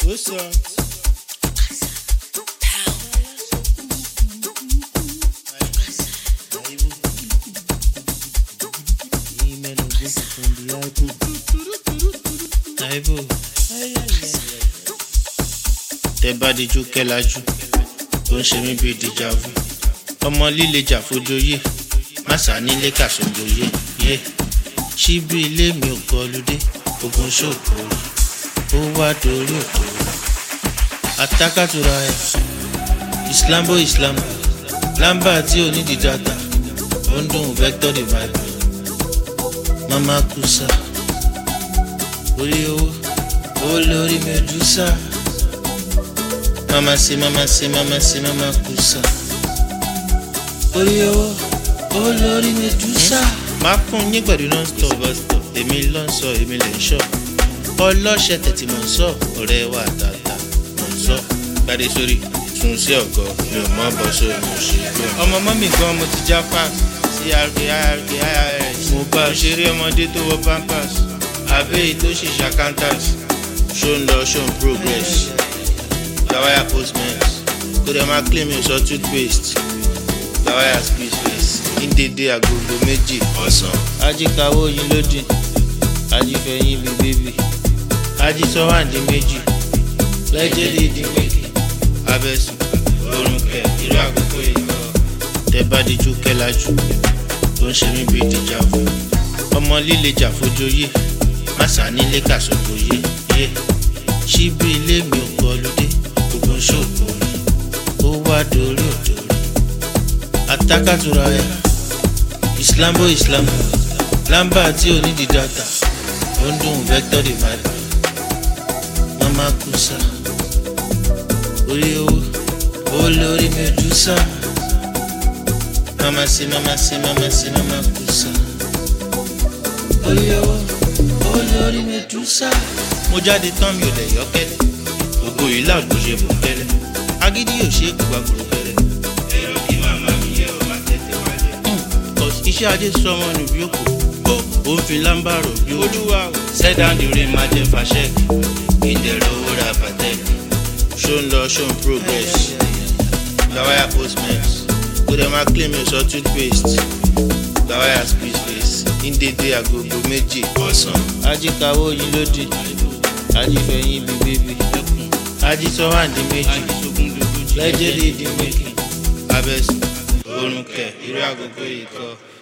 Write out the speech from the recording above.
What's up? tẹ bá dijú kẹlájú ó ń ṣe mí bíi dìjàvù ọmọ líle jà fojoyè màsà nílé kàṣọjọyè yé síbi ilé mi ò kọlùdé ogun ṣòkò ó wá dorí òkò àtàkàtúrà ẹ islambo islambo lamba tí ò ní di data ó ń dùn vector divide mama kusa orí owó owó lórí medusa mama se mama se mama se mama kusa orí owó owó lórí medusa. máa fún yín pẹ̀lú non-stop bus-stop èmi ló ń sọ èmi lè ń sọ ọlọ́ṣẹ́ tẹ̀tí mò ń sọ ọ̀rẹ́ wa tààtà mò ń sọ gbadé sórí tún sí ọ̀gọ́ mi ò mọ́ bọ́ sórí mo ṣe gbọ́. ọmọ mọ́mì gan mo ti já pass sí rk irk irs mo bá a ṣeré ọmọdé tó wọ pampers àbẹ́yì tó ṣì ṣàkántàs ṣó ń lọ ṣó ń progress gbàwáyà postmate kó dẹ̀ máa claim mi sọ toothpaste gbàwáyà squeeze face ní dédé agogo méjì ọ̀sán. ajíkawó yín lódì ajífẹ̀yìn bíi bébì ajísọ́wáǹdì méjì lẹ́jẹ̀dì ìdí méjì abẹ́sùn orun kẹ irú àkókò yìí lọ. tẹ bá dijú kẹlájú tó ń ṣe mí bíi dìjàvù ọmọ líle jà fojoyè màsà nílé kàṣọjọyè yé síbi ilé mi ò kọlùdé gbogbo ṣòkò ó wá dorí òdòrí àtàkàtúrà ẹ islambo islambo lamba tí ò ní di data ó ń dùn vector divide mama kusa orí owó owó lórí medusa mama se mama se mama se mama kusa orí owó owó lórí medusa. mo jáde tán mi ò lè yọ kẹlẹ ògo yìí láàgbó ṣe bò kẹlẹ agídí yóò ṣe é gbùgbà gbòròkẹlẹ. èrò kí màmá mi yẹ ọ má tètè wálé. cos iṣẹ́ ajé sọmọ nù bí òkú ó ń fi lámbàrò bí olúwa sẹ́dáǹdì máa jẹ fàṣẹ́kì ìdẹ̀rọ̀ owó ra pàtẹ́kì ṣó ń lọ ṣó ń progress gbàwáyà postmate kó dẹ̀ máa claim ẹ̀ sọ toothpaste gbàwáyà squeeze face ní dédé agogo méjì ọ̀sán. ajíkawó yín lódì ajífẹ̀yìn bíi bébì ajísọ́wáǹdì méjì lẹ́jẹ̀dì ìdí méjì abẹ́sùn orun kẹ̀ irú agogo yìí kọ́.